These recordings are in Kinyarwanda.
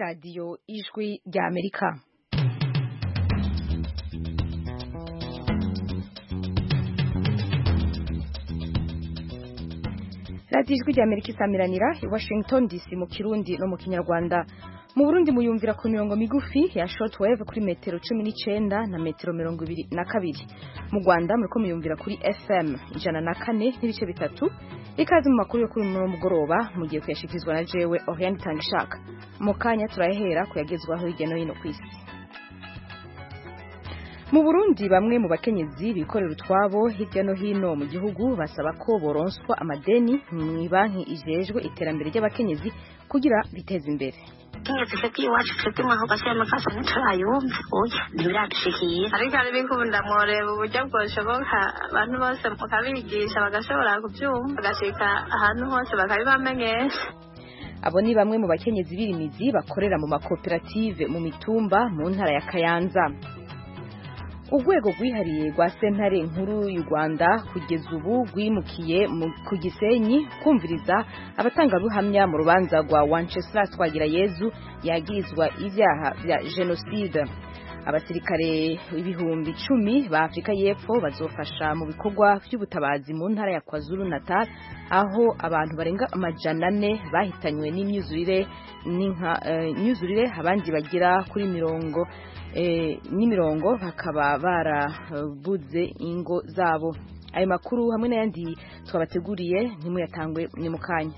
radiyo y'ijwi ry'amerika radiyo ijwi ry'amerika isamiranira i washington dc mu kirundi no mu kinyarwanda mu burundi muyumvira ku mirongo migufi ya shortwave kuri metero cumi n'icyenda na metero mirongo ibiri na kabiri mu rwanda muriko muyumvira kuri fm ijana na kane n'ibice bitatu ikaze mu makuru yo kuri uno mugoroba mugiye kuyashikirizwa na jewe oriane itangishaka mu kanya turahera kuyagezwaho hirya no hino ku isi mu burundi bamwe mu bakenyezi bikorera utwabo hirya no hino mu gihugu basaba ko boronswa amadeni mu banki ijejwe iterambere ry'abakenyezi kugira biteze imbere kenyezi feki iwacu twebwe mwaho gasema kasa ntiturayumva oya ntibiradushikira ariko ari bikunda mworeba uburyo bwoshoboka abantu bose mukabigisha bagashobora kubyumva bagashika ahantu hose bakabibamenyesha abo ni bamwe mu bakenyezi b'irimizi bakorera mu makoperative mu mitumba mu ntara ya kayanza urwego rwihariye rwa sentare nkuru y'u rwanda kugeza ubu rwimukiye ku gisenyi kumviriza abatangabuhamya mu rubanza rwa wanceslas twagirayezu yagirizwa ibyaha bya jenoside abasirikare ibihumbi icumi ba afurika y'epfo bazofasha mu bikorwa by'ubutabazi mu ntara ya kwazulu natal aho abantu barenga amajana ane bahitanywe n'imyuzurire n'imyuzurire abandi bagera kuri mirongo n'imirongo bakaba barabuze ingo zabo ayo makuru hamwe n'ayandi twabateguriye ntimuyatangwe ni mu kanya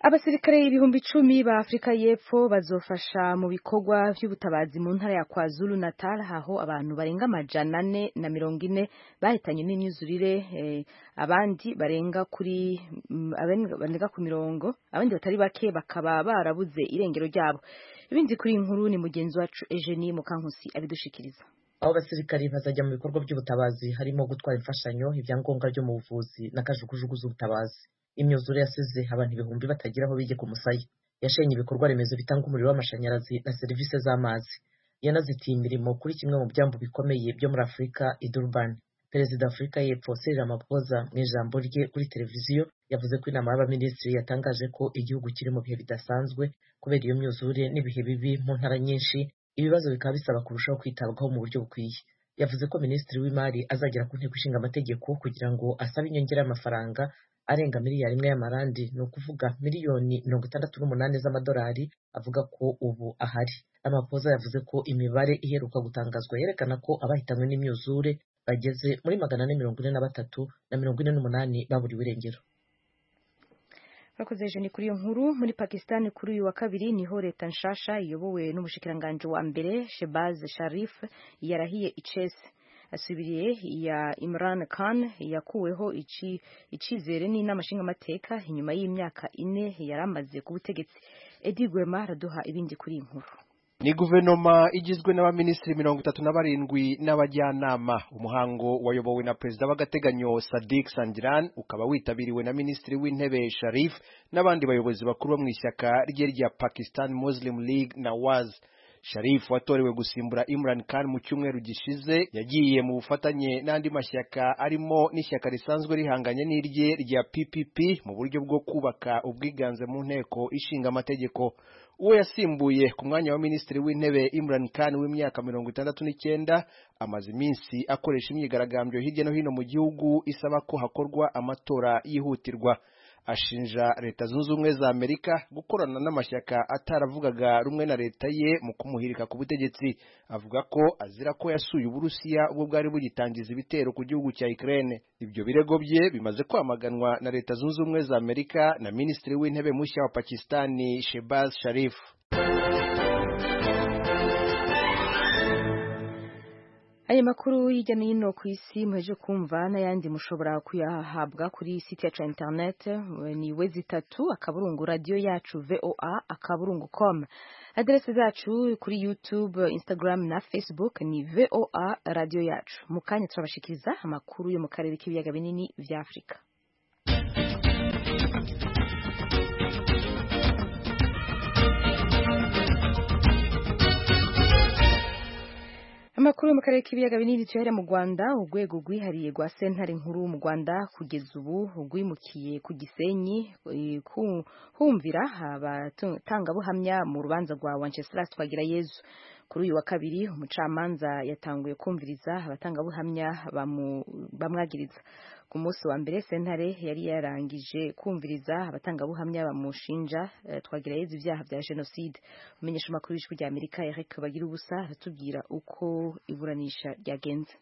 abasirikare ibihumbi icumi ba afurika y'epfo bazofasha mu bikorwa by'ubutabazi mu ntara ya kwazulu natal aho abantu barenga amajana ane na mirongo ine bahitanye n'imyuzurire abandi barenga kuri barenga ku mirongo abandi batari bake bakaba barabuze irengero ryabo ibindi kuri inkuru ni mugenzi wacu Eugenie Mukankusi abidushikiriza aho abasirikari bazajya mu bikorwa by'ubutabazi harimo gutwara imfashanyo ibyangombwa byo mu buvuzi na kajugujugu z'ubutabazi imyuzure yasize abantu ibihumbi batagiraho bige ku musaya yashenye ibikorwa remezo bitanga umuriro w'amashanyarazi na serivisi z'amazi yanazitiye imirimo kuri kimwe mu byambu bikomeye byo muri afurika i Durban perezida afurika y'epfo Cyril Ramaphosa mu ijambo rye kuri televiziyo yavuze ko inama y'abaminisitiri yatangaje ko igihugu kiri mu bihe bidasanzwe kubera iyo myuzure n'ibihe bibi mu ntara nyinshi ibibazo bikaba bisaba kurushaho kwitabwaho mu buryo bukwiye yavuze ko minisitiri w'imari azagera ku nteko ishinga amategeko kugira ngo asabe inyongera y'amafaranga arenga miliyari imwe y'amarandi ni ukuvuga miliyoni mirongo itandatu n'umunani z'amadolari avuga ko ubu ahari amapoza yavuze ko imibare iheruka gutangazwa yerekana ko abahitanywe n'imyuzure bageze muri magana ane mirongo ine na batatu na mirongo ine n'umunani baburiwe irengero bakoze jeni kuri iyo nkuru muri pakisitani kuri uyu wa kabiri niho leta nshasha iyobowe n'umushikiranganji wa mbere shebaz sharif yarahiye icese asubiriye iya imran khan yakuweho icyizere n'inama nshingamateka inyuma y'imyaka ine yari amaze ku butegetsi edi gwema araduha ibindi kuri iyi nkuru ni guverinoma igizwe n'abaminisitiri mirongo itatu na barindwi n'abajyanama umuhango wayobowe na perezida w'agateganyo sadik sandiran ukaba witabiriwe na minisitiri w'intebe sharif n'abandi bayobozi bakuru bo mu ishyaka rye rya pakistan muslim league nawaz sharif watorewe gusimbura imran khan mu cyumweru gishize yagiye mu bufatanye n'andi mashyaka arimo n'ishyaka risanzwe rihanganye n'irye rya ppp mu buryo bwo kubaka ubwiganze mu nteko ishinga amategeko uwo yasimbuye ku mwanya wa minisitiri w'intebe Imran Khan w'imyaka mirongo itandatu n'icyenda amaze iminsi akoresha imyigaragambyo hirya no hino mu gihugu isaba ko hakorwa amatora yihutirwa ashinja leta zunze ubumwe za amerika gukorana n'amashyaka ataravugaga rumwe na leta ye mu kumuhirika ku butegetsi avuga ko azira ko yasuye uburusiya ubwo bwari bugitangiza ibitero ku gihugu cya ukraine ibyo birego bye bimaze kwamaganwa na leta zunze ubumwe za amerika na minisitiri w'intebe mushya wa pakistani shebaz sharif ayo makuru hirya no hino ku isi muheje kumva n'ayandi mushobora kuyahabwa kuri site yacu interineti ni wezi itatu akaburungu radiyo yacu voa akaburungu com aderesi zacu kuri yutube instagram na facebook ni voa radiyo yacu mu kanya turabashikiriza amakuru yo mu karere k'ibiyaga binini bya afurika amakuru yo mu karere k'ibiyaga binini tuyahere mu rwanda urwego rwihariye rwa sentare nkuru mu rwanda kugeza ubu rwimukiye ku gisenyi eh, ku- humvira abatangabuhamya mu rubanza rwa wanceslas twagira yezu kuri uyu wa kabiri umucamanza yatanguye kumviriza abatangabuhamya bamu- bamwagiriza ku munsi wa mbere sentare yari yarangije kumviriza abatangabuhamya bamushinja eh, twagira yezu ibyaha bya jenoside umenyesha amakuru y'ijwi ry'amerika eric bagira ubusa aratubwira uko iburanisha ryagenze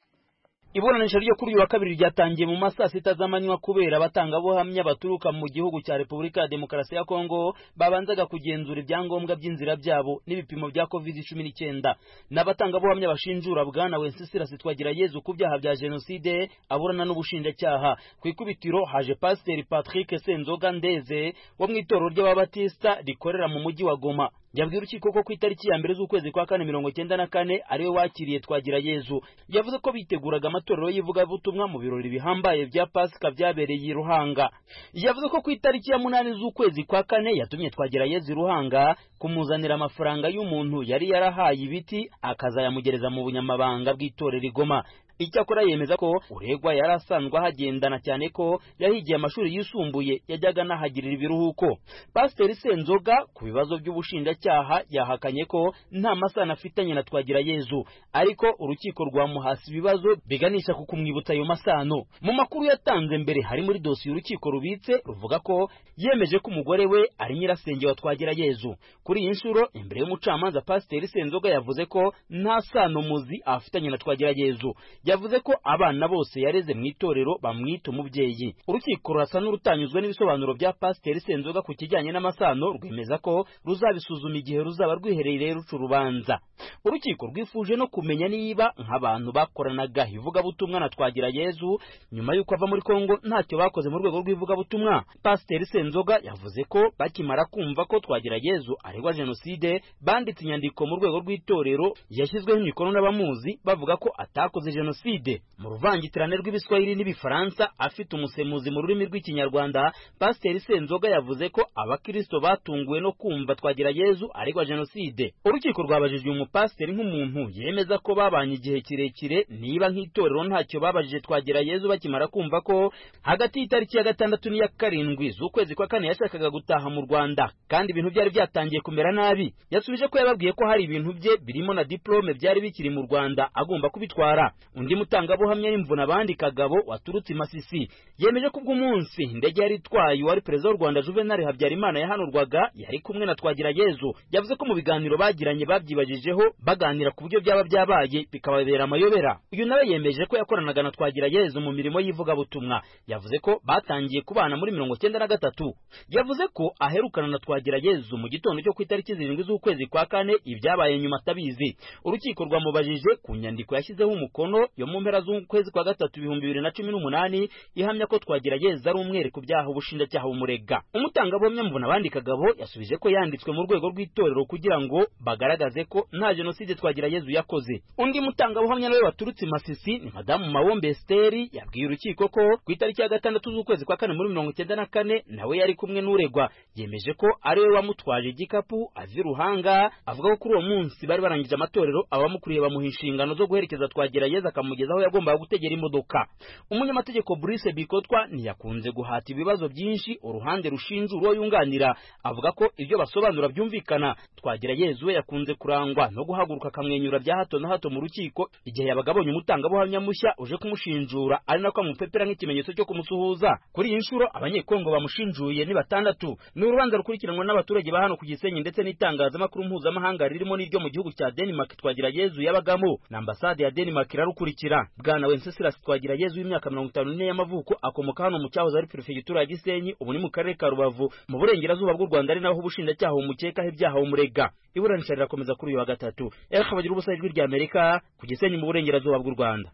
iburanisha ryo kuri uyu wa kabiri ryatangiye mu masaa sita z'amanywa kubera abatangabuhamya baturuka mu gihugu cya repubulika ya demokarasi ya kongo babanzaga kugenzura ibyangombwa by'inzira byabo n'ibipimo bya covid cumi n'icyenda n'abatangabuhamya bashinjura bwana wencesirasi twagira yezu ku byaha bya jenoside aburana n'ubushinjacyaha ku ikubitiro haje pasiteri patrick senzoga ndeze wo mu itorero ry'ababatisita rikorera mu mujyi wa goma yabwiye urukiko ko ku itariki ya mbere z'ukwezi kwa kane mirongo cyenda na kane ariwe wakiriye twagira yezu yavuze ko biteguraga amatorero y'ivugabutumwa mu birori bihambaye bya pasika byabereye i ruhanga yavuze ko ku itariki ya munani z'ukwezi kwa kane yatumye twagira yezu i ruhanga kumuzanira amafaranga y'umuntu yari yarahaye ibiti akazayamugereza mu bunyamabanga bw'itorero igoma icyakora yemeza ko uregwa yari asanzwe ahagendana cyane ko yahigiye amashuri yisumbuye yajyaga anahagirira ibiruhuko pasiteri senzoga ku bibazo by'ubushinjacyaha yahakanye ko nta masano afitanye na twagira yezu ariko urukiko rwamuhasi ibibazo biganisha ku kumwibutsa ayo masano mu makuru yatanze mbere hari muri dosiye urukiko rubitse ruvuga ko yemeje ko umugore we ari nyirasenge wa twagira yezu kuri iyi nshuro imbere y'umucamanza pasiteri senzoga yavuze ko nta sano muzi afitanye na twagira yezu yavuze ko abana bose yareze mu itorero bamwita umubyeyi urukiko rurasa n'urutanyuzwe n'ibisobanuro bya pasiteri senzoga ku kijyanye n'amasano rwemeza ko ruzabisuzuma igihe ruzaba rwiherereye ruca urubanza urukiko rwifuje no kumenya niba nk'abantu bakoranaga ivugabutumwa na twagira yezu nyuma y'uko ava muri kongo ntacyo bakoze mu rwego rw'ivugabutumwa pasiteri senzoga yavuze ko bakimara kumva ko twagira yezu aregwa jenoside banditse inyandiko mu rwego rw'itorero yashyizweho imikono n'abamuzi bavuga ko atakoze jenoside mu ruvangitirane rw'ibiswahili n'ibifaransa afite umusemuzi mu rurimi rw'ikinyarwanda pasiteri senzoga yavuze ko abakristo batunguwe no kumva twagira yezu aregwa jenoside urukiko rwabajijwe umupasiteri nk'umuntu yemeza ko babanye igihe kirekire niba nk'itorero ntacyo babajije twagira yezu bakimara kumva ko hagati y'itariki ya gatandatu n'iya karindwi z'ukwezi kwa kane yashakaga gutaha mu rwanda kandi ibintu byari byatangiye kumera nabi yasubije ko yababwiye ko hari ibintu bye birimo na diplome byari bikiri mu rwanda agomba kubitwara undi mutangabuhamya y'imvuna abandi kagabo waturutse i masisi yemeje ko ubw'umunsi indege yari itwaye uwari perezida w'u rwanda juvenal habyarimana yahanurwaga yari kumwe na twagira yezu yavuze ko mu biganiro bagiranye babyibajijeho baganira ku buryo byaba byabaye bikababera amayobera uyu nawe yemeje ko yakoranaga na twagira yezu mu mirimo y'ivugabutumwa yavuze ko batangiye kubana muri mirongo cyenda na gatatu yavuze ko aherukana na twagira yezu mu gitondo cyo ku itariki zirindwi z'ukwezi kwa kane ibyabaye nyuma atabizi urukiko rwamubajije ku nyandiko yashyizeho umukono yo mu mpera z'ukwezi kwa gatatu ibihumbi bibiri na cumi n'umunani ihamya ko twagira yeza ari umwere ku byaha ubushinjacyaha bumurega umutangabuhamya mvuna abandi kagabo yasubije ko yanditswe mu rwego rw'itorero kugira ngo bagaragaze ko nta jenoside twagira yezu yakoze undi mutangabuhamya nawe waturutse i masisi ni madamu mawombe esiteri yabwiye urukiko ko ku itariki ya gatandatu z'ukwezi kwa kane muri mirongo icyenda na kane nawe yari kumwe n'uregwa yemeje ko ari we wamutwaje igikapu azira ruhanga avuga ko kuri uwo munsi bari barangije amatorero abamukuriye bamuha inshingano zo guherekeza twagira yeza akamugeza aho yagombaga gutegera imodoka umunyamategeko Brice Bikotwa ntiyakunze guhata ibibazo byinshi uruhande rushinja uwo yunganira avuga ko ibyo basobanura byumvikana twagira yezu we yakunze kurangwa no guhaguruka akamwenyura bya hato na hato mu rukiko igihe yabaga abonye umutangabuhamya mushya uje kumushinjura ari nako amupepera nk'ikimenyetso cyo kumusuhuza kuri iyi nshuro abanyekongo bamushinjuye ni batandatu ni urubanza rukurikiranwa n'abaturage ba hano ku gisenyi ndetse n'itangazamakuru mpuzamahanga ririmo n'iryo mu gihugu cya denmark twagira yezu yabagamo na ambasade ya denmark irarukurikira bwana wencesirasi twagira yezu w'imyaka mirongo itanu n'ine y'amavuko akomoka hano mu cyahoze ari perefegitura ya gisenyi ubu ni mu karere ka rubavu mu burengerazuba bw'u rwanda ari naho ubushinjacyaha bumukekaho ibyaha bumurega iburanisha rirakomeza kuri uyu wa gatatu eric bagira ubusa ijwi ry'amerika ku gisenyi mu burengerazuba bw'u rwanda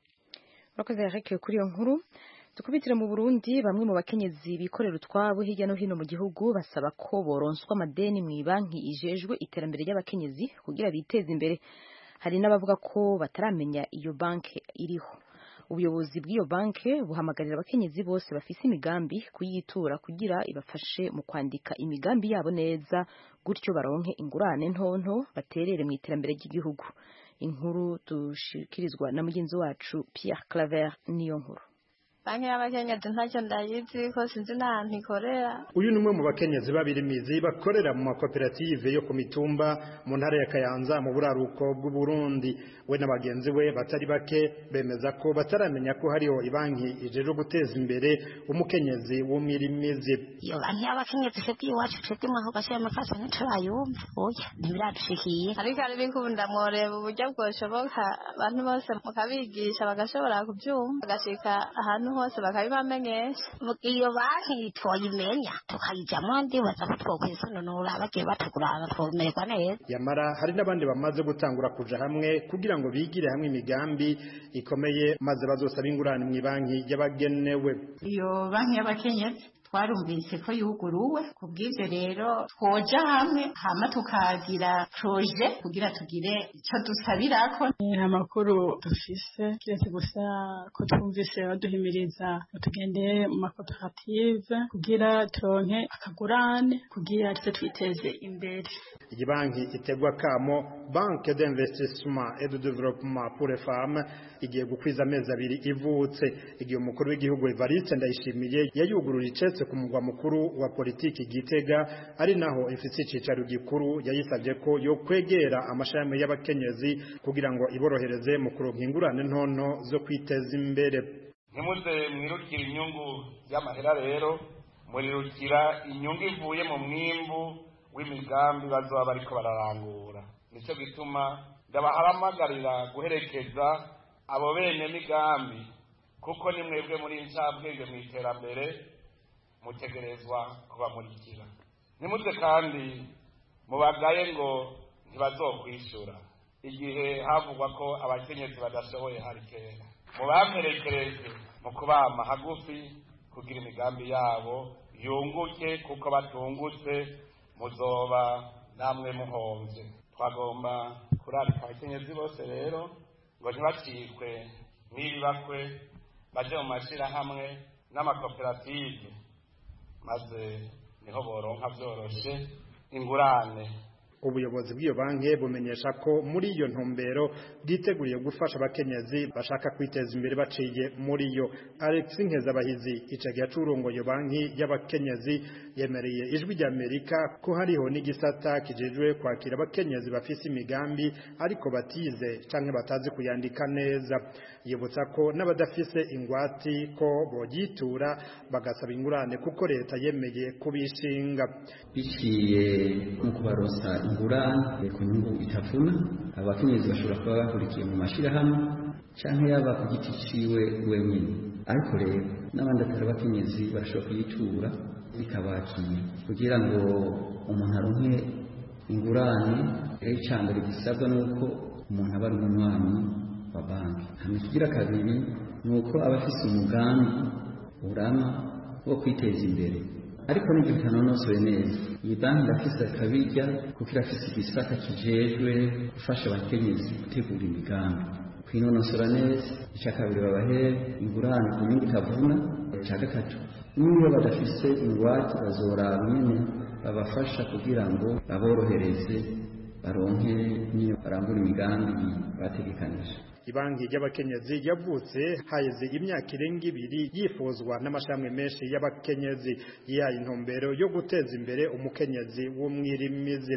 urakoze eric kuri iyo nkuru dukubitire mu burundi bamwe mu bakenyezi bikorera utwabo hirya no hino mu gihugu basaba ko boronswa amadeni mu ibanki ijejwe iterambere ry'abakenyezi kugira biteze imbere hari n'abavuga ko bataramenya iyo banki iriho ubuyobozi bw'iyo banki buhamagarira abakenyezi bose bafise imigambi kuyitura kugira ibafashe mu kwandika imigambi yabo neza gutyo baronke ingurane ntonto baterere mu iterambere ry'igihugu inkuru dushikirizwa na mugenzi wacu Pierre Claver niyo nkuru banki y'abakenyezi ntacyo ndayizi ko sinzi n'ahantu ikorera uyu ni umwe mu bakenyezi babirimizi bakorera mu makoperative yo ku mitumba mu ntara ya kayanza mu buraruko bw'uburundi we na bagenzi be batari bake bemeza ko bataramenya ko hariho ibanki ijeje guteza imbere umukenyezi w'umwirimizi iyo banki y'abakenyezi se bw'iwacu twe bw'imwaho gashyiramo kasa ntiturayumva oya ntibiradushikiye ariko arabikunda mworeba uburyo bwoshoboka abantu bose mukabigisha bagashobora kubyumva bagashika ahantu hose bakabibamenyesha iyo banki twayimenya tukayijyamo ndibaza ko twokwisununura bagiye batugurana tumererwa neza yamara hari n'abandi bamaze gutangura kuja hamwe kugira ngo bigire hamwe imigambi ikomeye maze bazosabe ingurane mu banki y'abagenewe iyo banki y'abakenyezi twarumvise ko yuguruwe ku bw'ibyo rero twoja hamwe hama tukagira proje kugira tugire icyo dusabirako nta makuru dufise kiretse gusa ko twumvise baduhimiriza ngo tugende mu makoperative kugira turonke akagurane kugira tuze twiteze imbere iyi banki itegwa kamo banke d'investissement et de développement pour les femmes igiye gukwiza amezi abiri ivutse igihe umukuru w'igihugu Evariste Ndayishimiye yayugururije icetse ku mugwa mukuru wa politiki gitega ari naho ifite icicaro gikuru yayisabye ko yo kwegera amashami y'abakenyezi kugira ngo iborohereze mu kuronka ingurane ntonto zo kwiteza imbere ntimuze mwirukira inyungu y'amahera rero murirukira inyungu ivuye mu mwimbu w'imigambi bazaba bariko bararangura nicyo gituma ndabahamagarira guherekeza abo bene migambi kuko ni mwebwe muri ncabwenge mu iterambere mutegerezwa kubamurikira ntimuze kandi mubagaye ngo ntibazokwishyura igihe havugwa ko abakenyezi badashoboye hari kera mubamerekereze mu kubama hagufi kugira imigambi yabo yunguke kuko batungutse muzoba namwe muhomvye twagomba kurarika abakenyezi bose rero ngo ntibacikwe n'ibibakwe baje mu mashirahamwe n'amakoperative maze niho boronka byoroshe ingurane ubuyobozi bw'iyo banki bumenyesha ko muri iyo ntumbero bwiteguriye gufasha abakenyezi bashaka kwiteza imbere baciye muri yo Alex Nkezabahizi icagiye acurongoye banki y'abakenyezi yemereye ijwi rya Amerika ko hariho n'igisata kijejwe kwakira abakenyezi bafise imigambi ariko batize canke batazi kuyandika neza yibutsa ko n'abadafise ingwati ko bogitura bagasaba ingurane kuko leta yemeye kubishinga biciye mu kubaronsa ingurane ku nyungu itavuna abakenyezi bashobora kuba bakurikiye mu mashyirahamwe cyangwa yaba ku giti ciwe wenyine ariko rero n'abandi atari abakenyezi barashobora kuyitura ikabakira kugira ngo umuntu aronke ingurane rero icya mbere gisabwa ni uko umuntu aba ari umunywanyi wa banki hanyuma ikigira kabiri ni uko aba afise umugambi urama wo kwiteza imbere ariko n'ibyo bitanonosoye neza iyi banki irafise akabirya kuko irafise igisata kijejwe gufasha abakenyezi gutegura imigambi kwinonosora neza icya kabiri babahere ingurane ku nyungu itavuna icya gatatu n'iyo badafise ingwate bazoraba nyine babafasha kugira ngo baborohereze baronke n'iyo barangura imigambi bategekanije ibanki y'abakenyezi yavutse haheze imyaka irenga ibiri yifuzwa n'amashami menshi y'abakenyezi yihaye intumbero yo guteza imbere umukenyezi w'umwirimizi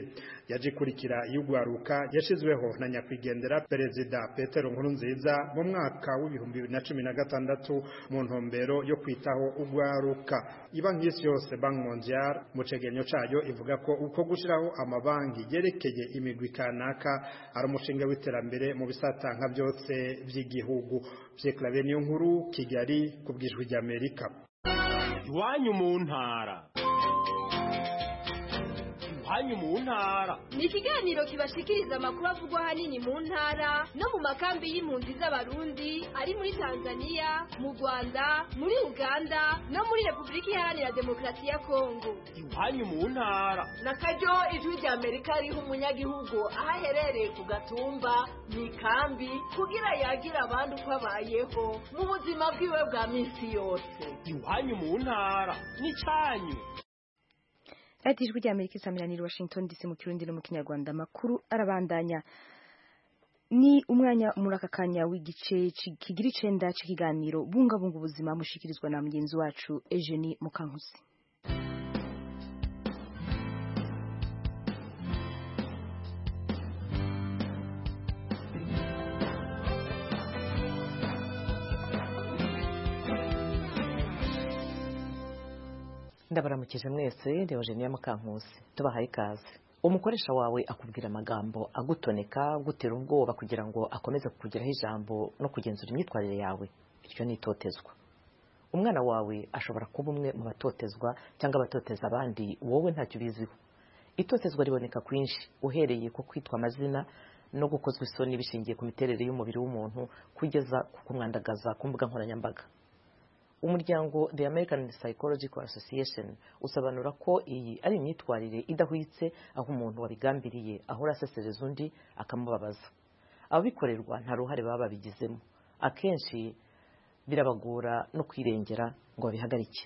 yaje ikurikira y'ugwaruka yashizweho na nyakwigendera perezida petero nkurunziza mu mwaka w'ibihumbi bibiri na cumi na gatandatu mu ntumbero yo kwitaho ugwaruka ibanki y'isi yose banki mondial mu cegenyo cayo ivuga ko uko gushiraho amabanki yerekeye imigwi kanaka ari umushinga w'iterambere mu bisata nka byose byose by'igihugu byekarabe niyo nkuru kigali ku bwijwi ry'amerika iwanyu mu ntara iwanyu mu ntara ni ikiganiro kibashikiriza amakuru avugwa ahanini mu ntara no mu makambi y'impunzi z'abarundi ari muri tanzania mu rwanda muri uganda no muri repubulika iharanira demokarasi ya kongo iwanyu mu ntara na karyo ijwi ry'amerika riha umunyagihugu aho aherereye ku gatumba mu ikambi kugira yagira abandi uko abayeho mu buzima bwiwe bwa minsi yose iwanyu mu ntara n'icyanyu radiyo ry'amerika isamirani washington dc mu kirundi no mu kinyarwanda amakuru arabandanya ni umwanya muri aka kanya w'igice kigira icenda cy'ikiganiro bungabunga ubuzima mushikirizwa na mugenzi wacu Eugenie Mukankusi ndabaramukije mwese reba jeniya mukankusi tubahaye ikaze umukoresha wawe akubwira amagambo agutoneka agutera ubwoba kugira ngo akomeze kukugiraho ijambo no kugenzura imyitwarire yawe iryo ni itotezwa umwana wawe ashobora kuba umwe mu batotezwa cyangwa abatoteza abandi wowe ntacyo ubiziho itotezwa riboneka kwinshi uhereye ku kwitwa amazina no gukozwa isoni bishingiye ku miterere y'umubiri w'umuntu kugeza ku kumwandagaza ku mbuga nkoranyambaga umuryango the american psychological association usobanura ko iyi ari imyitwarire idahwitse aho umuntu wabigambiriye ahora asesereza undi akamubabaza ababikorerwa nta ruhare baba babigizemo akenshi birabagora no kwirengera ngo babihagarike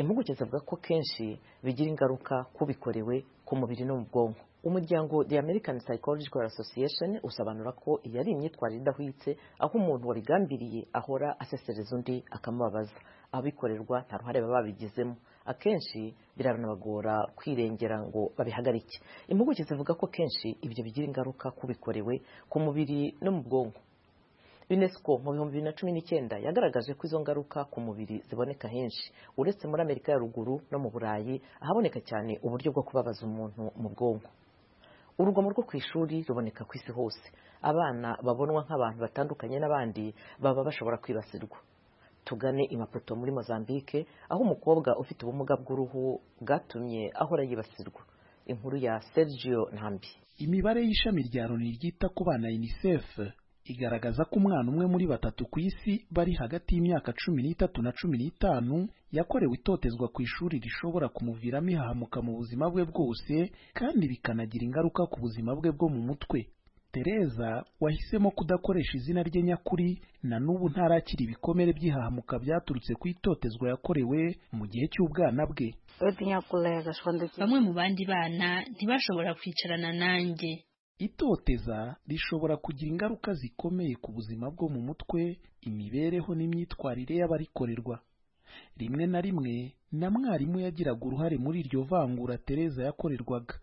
impuguke zivuga ko kenshi bigira ingaruka kubikorewe ku mubiri no mu bwonko umuryango the american psychological association usobanura ko iyi ari imyitwarire idahwitse aho umuntu wabigambiriye ahora asesereza undi akamubabaza abikorerwa nta ruhare baba babigizemo akenshi biranabagora kwirengera ngo babihagarike impuguke zivuga ko kenshi ibyo bigira ingaruka kubikorewe ku mubiri no mu bwonko unesco mu bihumbi bibiri na cumi n'icyenda yagaragaje ko izo ngaruka ku mubiri ziboneka henshi uretse muri amerika ya ruguru no mu burayi ahaboneka cyane uburyo bwo kubabaza umuntu mu bwonko urugomo rwo ku ishuri ruboneka ku isi hose abana babonwa nk'abantu batandukanye n'abandi baba bashobora kwibasirwa tugane imapoto muri mozambique aho umukobwa ufite ubumuga bw'uruhu bwatumye ahora yibasirwa inkuru ya sergio ntambi imibare y'ishami rya loni ryita ku bana unicef igaragaza ko umwana umwe muri batatu ku isi bari hagati y'imyaka cumi n'itatu na cumi n'itanu yakorewe itotezwa ku ishuri rishobora kumuviramo ihahamuka mu buzima bwe bwose kandi bikanagira ingaruka ku buzima bwe bwo mu mutwe tereza wahisemo kudakoresha izina rye nyakuri na n'ubu ntarakira ibikomere by'ihahamuka byaturutse ku itotezwa yakorewe mu gihe cy'ubwana bwe bamwe mu bandi bana ntibashobora kwicarana nanjye itoteza rishobora kugira ingaruka zikomeye ku buzima bwo mu mutwe imibereho n'imyitwarire y'abarikorerwa rimwe na rimwe na mwarimu yagiraga uruhare muri iryo vangura tereza yakorerwaga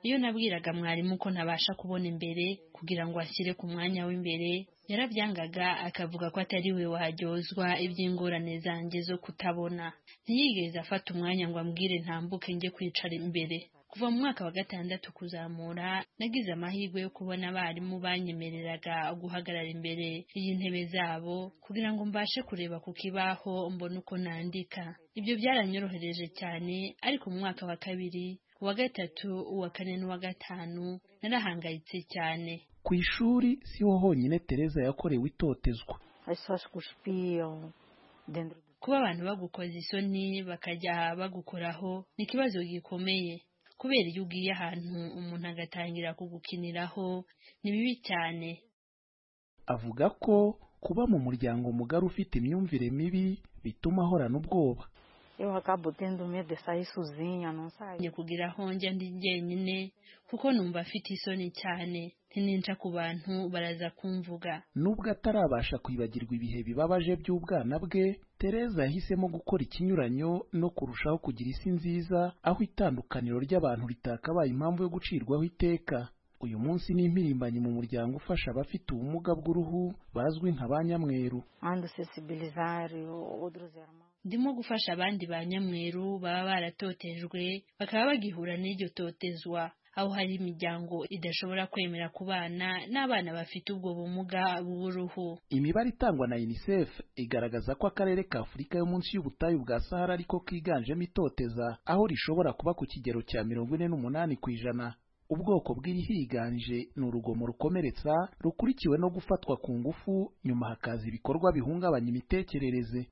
iyo nabwiraga mwarimu ko ntabasha kubona imbere kugira ngo ashyire ku mwanya w'imbere yarabyangaga akavuga ko atari we waharyozwa iby'ingorane zanjye zo kutabona ntiyigeze afata umwanya ngo ambwire ntambuke njye kwicara imbere kuva mu mwaka wa gatandatu kuzamura nagize amahirwe yo kubona abarimu banyemereraga guhagarara imbere y'intebe zabo kugira ngo mbashe kureba ku kibaho mbone uko nandika ibyo byaranyorohereje cyane ariko mu mwaka wa kabiri uwa gatatu uwa kane n'uwa gatanu narahangayitse cyane ku ishuri siho honyine tereza yakorewe itotezwa kuba abantu bagukoza isoni bakajya bagukoraho ni ikibazo gikomeye kubera iyo ugiye ahantu umuntu agatangira kugukiniraho ni bibi cyane avuga ko kuba mu muryango mugari ufite imyumvire mibi bituma ahorana ubwoba njye kugira aho njya ndi jyenyine kuko numva afite isoni cyane ntininca ku bantu baraza kumvuga nubwo atarabasha kwibagirwa ibihe bibabaje by'ubwana bwe tereza yahisemo gukora ikinyuranyo no kurushaho kugira isi nziza aho itandukaniro ry'abantu ritakabaye impamvu yo gucirwaho iteka uyu munsi ni impirimbanyi mu muryango ufasha abafite ubumuga bw'uruhu bazwi nka ba nyamweru ndimo gufasha abandi ba nyamweru baba baratotejwe bakaba bagihura n'iryo totezwa aho hari imiryango idashobora kwemera kubana n'abana bafite ubwo bumuga bw'uruhu imibare itangwa na unicef igaragaza ko akarere ka afurika yo munsi y'ubutayu bwa sahara ariko kiganjemo itoteza aho rishobora kuba ku kigero cya mirongo ine n'umunani ku ijana ubwoko bw'irihiganje ni urugomo rukomeretsa rukurikiwe no gufatwa ku ngufu nyuma hakaza ibikorwa bihungabanya imitekerereze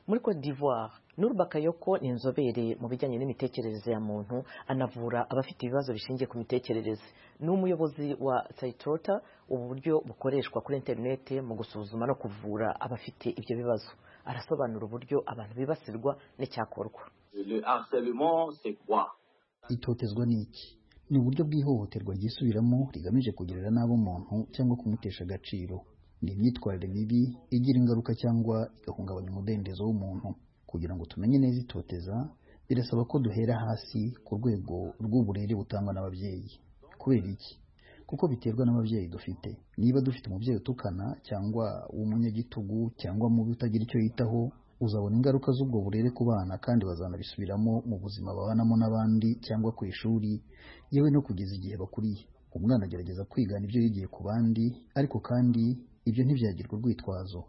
muri Cote d'Ivoire Nurba Kayoko ni inzobere mu bijyanye n'imitekerereze ya muntu anavura abafite ibibazo bishingiye ku mitekerereze ni umuyobozi wa Saitrota ubu buryo bukoreshwa kuri interineti mu gusuzuma no kuvura abafite ibyo bibazo arasobanura uburyo abantu bibasirwa n'icyakorwa itotezwa ni iki ni uburyo bw'ihohoterwa ryisubiramo rigamije kugirira nabi umuntu cyangwa kumutesha agaciro ni imyitwarire mibi igira ingaruka cyangwa igahungabanya umudendezo w'umuntu kugira ngo tumenye neza itoteza birasaba ko duhera hasi ku rwego rw'uburere butangwa n'ababyeyi kubera iki kuko biterwa n'ababyeyi dufite niba dufite umubyeyi utukana cyangwa w'umunyagitugu cyangwa mubi utagira icyo yitaho uzabona ingaruka z'ubwo burere ku bana kandi bazanabisubiramo mu buzima babanamo n'abandi cyangwa ku ishuri yewe no kugeza igihe bakuriye umwana agerageza kwigana ibyo yigiye ku bandi ariko kandi ibyo ntibyagirwa urwitwazo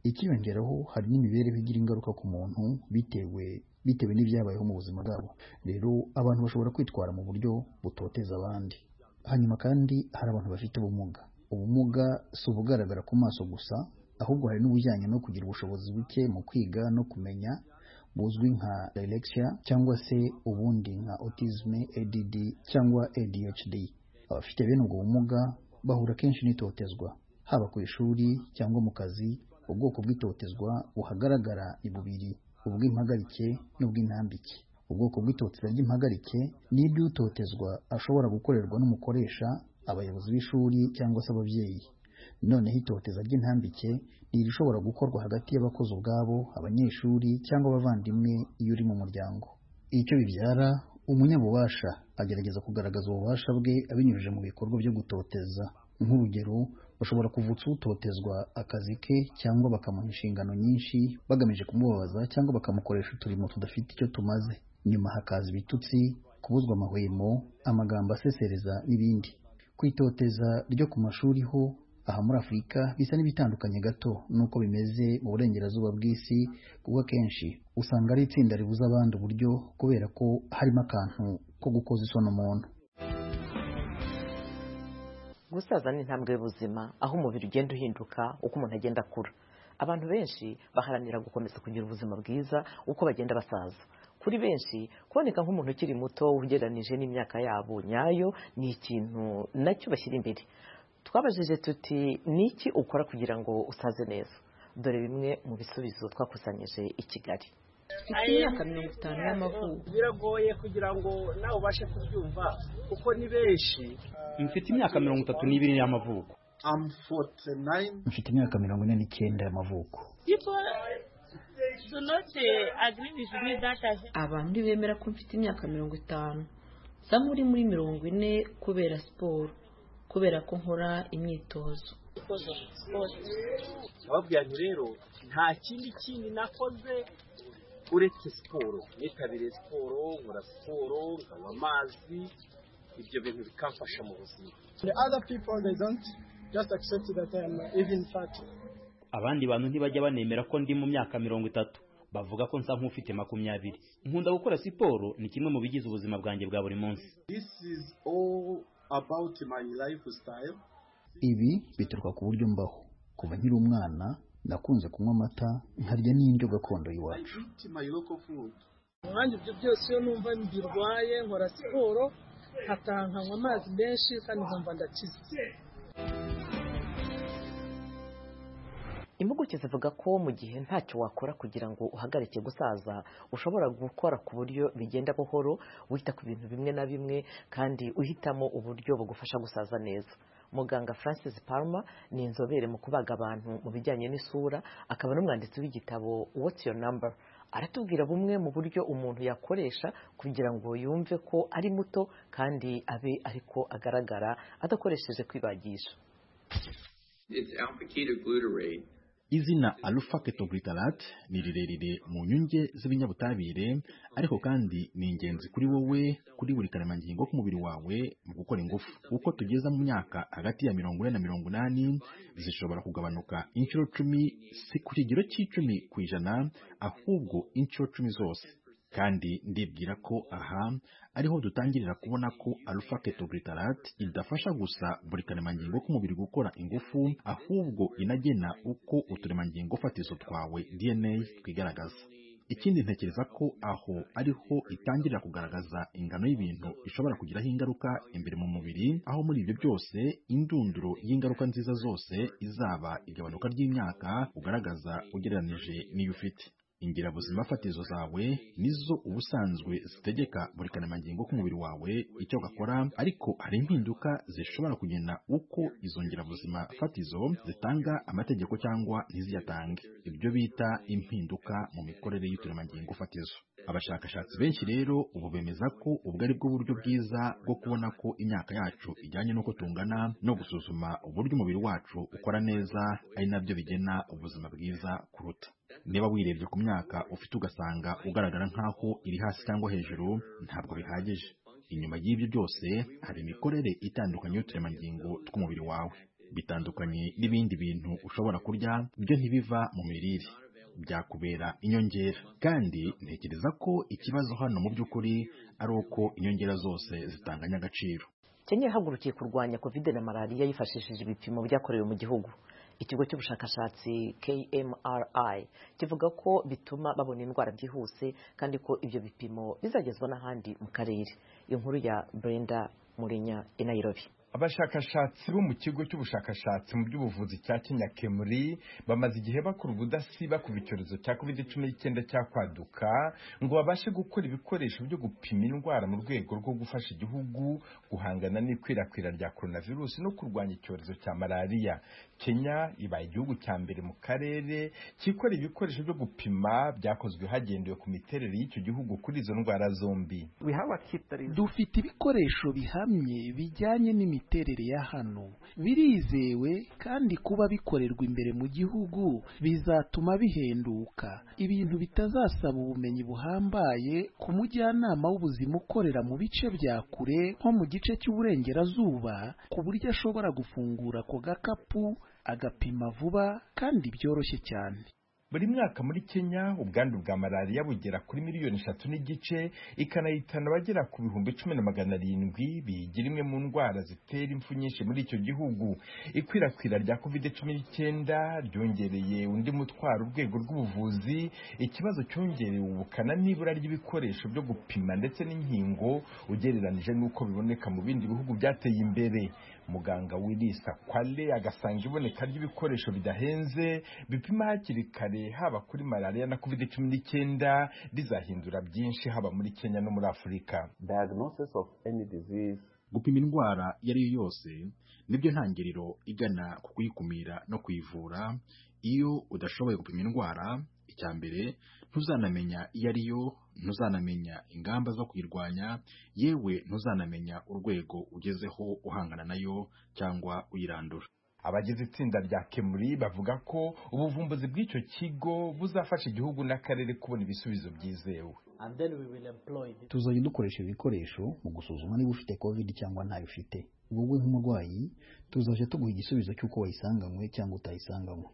ikiyongeraho hari n'imibereho igira ingaruka ku muntu bitewe bitewe n'ibyabayeho mu buzima bwabo rero abantu bashobora kwitwara mu buryo butoteza abandi hanyuma kandi hari abantu bafite ubumuga ubumuga si ubugaragara ku maso gusa ahubwo hari n'ubujyanye no kugira ubushobozi buke mu kwiga no kumenya buzwi nka dyslexia cyangwa se ubundi nka autism ADD cyangwa ADHD abafite bene ubwo bumuga bahura kenshi n'itotezwa haba ku ishuri cyangwa mu kazi ubwoko bw'itotezwa buhagaragara ni bubiri ubw'impagarike n'ubw'intambike ubwoko bw'itoteza ry'impagarike ni iby'utotezwa ashobora gukorerwa n'umukoresha abayobozi b'ishuri cyangwa se ababyeyi noneho itoteza ry'intambike ni irishobora gukorwa hagati y'abakozi ubwabo abanyeshuri cyangwa abavandimwe iyo uri mu muryango icyo bibyara umunyabubasha agerageza kugaragaza ububasha bwe abinyujije mu bikorwa byo gutoteza nk'urugero bashobora kuvutsa utotezwa akazi ke cyangwa bakamuha inshingano nyinshi bagamije kumubabaza cyangwa bakamukoresha uturimo tudafite icyo tumaze nyuma hakaza ibitutsi kubuzwa amahwemo amagambo asesereza n'ibindi kwitoteza ryo ku mashuri ho aha muri afurika bisa n'ibitandukanye gato n'uko bimeze mu burengerazuba bw'isi kuko akenshi usanga ari itsinda ribuza abandi uburyo kubera ko harimo akantu ko gukoza isoni umuntu gusaza ni intambwe y'ubuzima aho umubiri ugenda uhinduka uko umuntu agenda akura abantu benshi baharanira gukomeza kugira ubuzima bwiza uko bagenda basaza kuri benshi kuboneka nk'umuntu ukiri muto ugereranije n'imyaka yabo nyayo ni ikintu nacyo bashyira imbere twabajije tuti ni iki ukora kugira ngo usaze neza dore bimwe mu bisubizo twakusanyije i kigali mfite imyaka mirongo itanu y'amavuko biragoye kugira ngo nawe ubashe kubyumva kuko ni benshi mfite imyaka mirongo itatu n'ibiri y'amavuko mfite imyaka mirongo ine n'icyenda y'amavuko abantu ntibemera ko mfite imyaka mirongo itanu nsa nk'uri muri mirongo ine kubera siporo kubera ko nkora imyitozo ababwira nti rero nta kindi kindi nakoze uretse siporo nitabiriye siporo nkora siporo nkanywa amazi ibyo bintu bikamfasha mu buzima abandi bantu ntibajya banemera ko ndi mu myaka mirongo itatu bavuga ko nsa nk'ufite makumyabiri nkunda gukora siporo ni kimwe mu bigize ubuzima bwanjye bwa buri munsi ibi bituruka ku buryo mbaho kuva nkiri umwana nakunze kunywa amata nkarya n'indyo gakondo y'iwacu umwanya ibyo byose iyo numva mbirwaye nkora siporo nkataha nkanywa amazi menshi kandi nkumva ndakize impuguke zivuga ko mu gihe ntacyo wakora kugira ngo uhagarike gusaza ushobora gukora ku buryo bigenda buhoro wita ku bintu bimwe na bimwe kandi uhitamo uburyo bugufasha gusaza neza muganga francis palma ni inzobere mu kubaga abantu mu bijyanye n'isura akaba n'umwanditsi w'igitabo what's your number aratubwira bumwe mu buryo umuntu yakoresha kugira ngo yumve ko ari muto kandi abe ariko agaragara adakoresheje kwibagisha izina alpha ketoglutarate ni rirerire mu nyunge z'ibinyabutabire ariko kandi ni ingenzi kuri wowe kuri buri karemangingo k'umubiri wawe mu gukora ingufu uko tugeza mu myaka hagati ya mirongo ine na mirongo inani zishobora kugabanuka inshuro cumi si ku kigero cy'icumi ku ijana ahubwo inshuro cumi zose kandi ndibwira ko aha ariho dutangirira kubona ko alpha ketoglutarate idafasha gusa buri karemangingo k'umubiri gukora ingufu ahubwo inagena uko uturemangingo fatizo twawe DNA twigaragaza ikindi ntekereza ko aho ariho itangirira kugaragaza ingano y'ibintu ishobora kugiraho ingaruka imbere mu mubiri aho muri ibyo byose indunduro y'ingaruka nziza zose izaba igabanuka ry'imyaka ugaragaza ugereranije n'iyo ufite ingirabuzima fatizo zawe nizo ubusanzwe zitegeka buri karemangingo k'umubiri wawe icyo gakora ariko hari impinduka zishobora kugena uko izo ngirabuzima fatizo zitanga amategeko cyangwa ntiziyatange ibyo bita impinduka mu mikorere y'uturemangingo fatizo abashakashatsi benshi rero ubu bemeza ko ubwo ari bwo buryo bwiza bwo kubona ko imyaka yacu ijyanye n'uko tungana no gusuzuma uburyo umubiri wacu ukora neza ari nabyo bigena ubuzima bwiza kuruta niba wirebye ku myaka ufite ugasanga ugaragara nk'aho iri hasi cyangwa hejuru ntabwo bihagije inyuma y'ibyo byose hari imikorere itandukanye y'uturemangingo tw'umubiri wawe bitandukanye n'ibindi bintu ushobora kurya byo ntibiva mu mirire byakubera inyongera kandi ntekereza ko ikibazo hano mu by'ukuri ari uko inyongera zose zitanganya agaciro kenya yahagurukiye kurwanya covid na malariya yifashishije ibipimo byakorewe mu gihugu ikigo cy'ubushakashatsi KMRI kivuga ko bituma babona indwara byihuse kandi ko ibyo bipimo bizagezwa n'ahandi mu karere inkuru ya Brenda Murinya i Nairobi abashakashatsi bo mu kigo cy'ubushakashatsi mu by'ubuvuzi cya kenya kemuri bamaze igihe bakora ubudasiba ku bicyorezo cya covid cumi n'icyenda cya kwaduka ngo babashe gukora ibikoresho byo gupima indwara mu rwego rwo gufasha igihugu guhangana n'ikwirakwira rya coronavirus no kurwanya icyorezo cya malariya kenya ibaye igihugu cya mbere mu karere kikora ibikoresho byo gupima byakozwe hagendewe ku miterere y'icyo gihugu kuri izo ndwara zombi dufite ibikoresho bihamye bijyanye n'imiti imiterere ya hano birizewe kandi kuba bikorerwa imbere mu gihugu bizatuma bihenduka ibintu bitazasaba ubumenyi buhambaye ku mujyanama w'ubuzima ukorera mu bice bya kure nko mu gice cy'uburengerazuba ku buryo ashobora gufungura ako gakapu agapima vuba kandi byoroshye cyane buri mwaka muri kenya ubwandu bwa malariya bugera kuri miliyoni eshatu n'igice ikanahitana abagera ku bihumbi cumi na magana arindwi biyigira imwe mu ndwara zitera impfu nyinshi muri icyo gihugu ikwirakwira rya covid cumi n'icyenda ryongereye undi mutwaro urwego rw'ubuvuzi ikibazo cyongerewe ubukana n'ibura ry'ibikoresho byo gupima ndetse n'inkingo ugereranije n'uko biboneka mu bindi bihugu byateye imbere muganga wirisa kwale agasanga iboneka ry'ibikoresho bidahenze bipima hakiri kare haba kuri malariya na covid cumi n'icyenda rizahindura byinshi haba muri kenya no muri afurika gupima indwara iyo ari yo yose nibyo ntangiriro igana ku kuyikumira no kuyivura iyo udashoboye gupima indwara icya mbere ntuzanamenya iyo ari yo ntuzanamenya ingamba zo kuyirwanya yewe ntuzanamenya urwego ugezeho uhangana nayo cyangwa uyirandura abagize itsinda rya kemuri bavuga ko ubuvumbuzi bw'icyo kigo buzafasha igihugu n'akarere kubona ibisubizo byizewe tuzajya dukoresha ibikoresho mu gusuzuma niba ufite covid cyangwa ntayo ufite wowe nk'umurwayi tuzajya tuguha igisubizo cy'uko wayisanganywe cyangwa utayisanganywe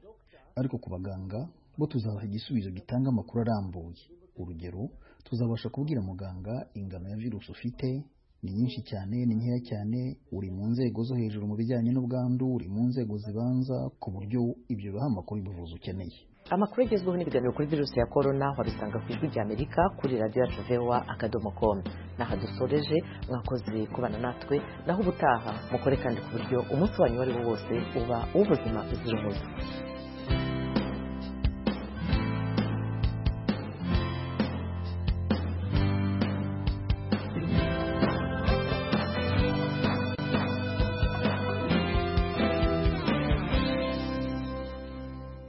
ariko ku baganga bo tuzabaha igisubizo gitanga amakuru arambuye urugero tuzabasha kubwira muganga ingano ya virusi ufite ni nyinshi cyane ni nkeya cyane uri mu nzego zo hejuru mu bijyanye n'ubwandu uri mu nzego zibanza ku buryo ibyo biha amakuru y'ubuvuzi ukeneye amakuru agezweho n'ibiganiro kuri virusi ya korona wabisanga ku ijwi ry'amerika kuri radiyo yacu vewa akadomo komu n'aha dusoreje mwakoze kubana natwe naho ubutaha mukore kandi ku buryo umunsi wanyu uwo ari wo wose uba uw'ubuzima buzira umuze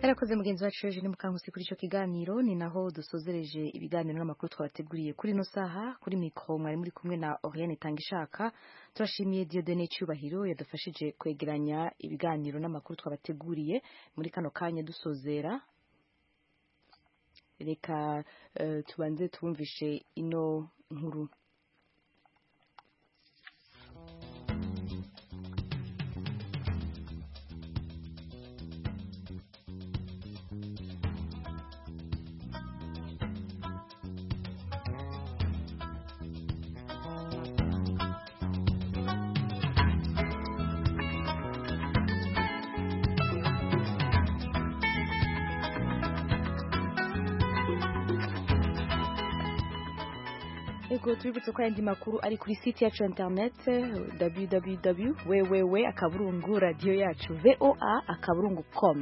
murakoze mugenzi wacu Eugene Mukankusi kuri icyo kiganiro ni naho dusozereje ibiganiro n'amakuru twabateguriye kuri ino saha kuri mikoro mwari muri kumwe na Oriane Tangishaka turashimiye Dieudonne Cyubahiro yadufashije kwegeranya ibiganiro n'amakuru twabateguriye muri kano kanya dusozera reka uh, tubanze tubumvishe ino nkuru Ego tubibutse ko ayandi makuru ari kuri site yacu internet www wewewe akaburungu radiyo yacu voa akaburungu com